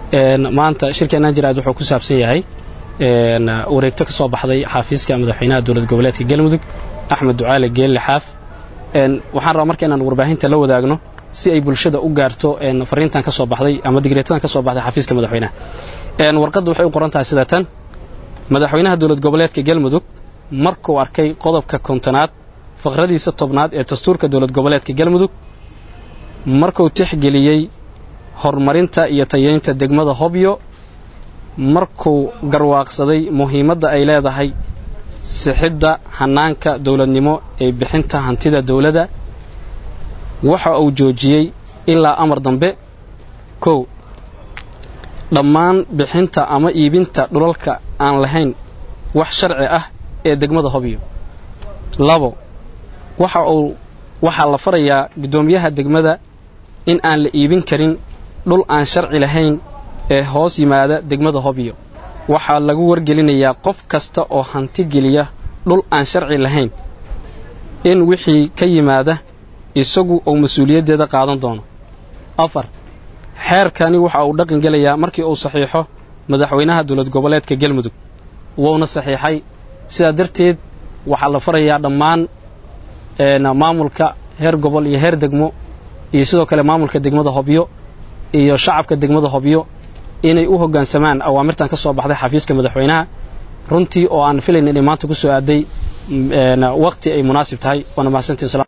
maanta shirkeennan jiraad wuxuu ku saabsan yahay wareegto ka soo baxday xaafiiska madaxweynaha dowlad goboleedka galmudug axmed ducaale geelle xaaf waxaan rabaa marka inaan warbaahinta la wadaagno si ay bulshada u gaarto fariintan ka soo baxday ama digreetadan ka soo baxday xafiiska madaxweynaha warqadda waxay u qoran tahay sida tan madaxweynaha dowlad goboleedka galmudug markuu arkay qodobka kontonaad faqradiisa tobnaad ee dastuurka dowlad goboleedka galmudug markuu tixgeliyey horumarinta iyo tayeynta degmada hobyo markuu garwaaqsaday muhiimadda ay leedahay sixidda hannaanka dowladnimo ee bixinta hantida dowladda waxa uu joojiyey ilaa amar dambe kow dhammaan bixinta ama iibinta dhulalka aan lahayn wax sharci ah ee degmada hobyo labo waxa uu waxaa la farayaa guddoomiyaha degmada in aan la iibin karin dhul aan sharci lahayn ee hoos yimaada degmada hobyo waxaa lagu wargelinayaa qof kasta oo hanti geliya dhul aan sharci lahayn in wixii ka yimaada isagu uu mas-uuliyaddeeda qaadan doono afar xeerkani waxa uu dhaqan gelayaa markii uu saxiixo madaxweynaha dowlad goboleedka galmudug wuuna saxiixay sidaa darteed waxaa la farayaa dhammaan maamulka heer gobol iyo heer degmo iyo sidoo kale maamulka degmada hobyo iyo shacabka degmada hobyo inay u hoggaansamaan awaamirtan ka soo baxday xafiiska madaxweynaha runtii oo aan filayn inay maanta ku soo aaday waqti ay munaasib tahay waana mahadsantiin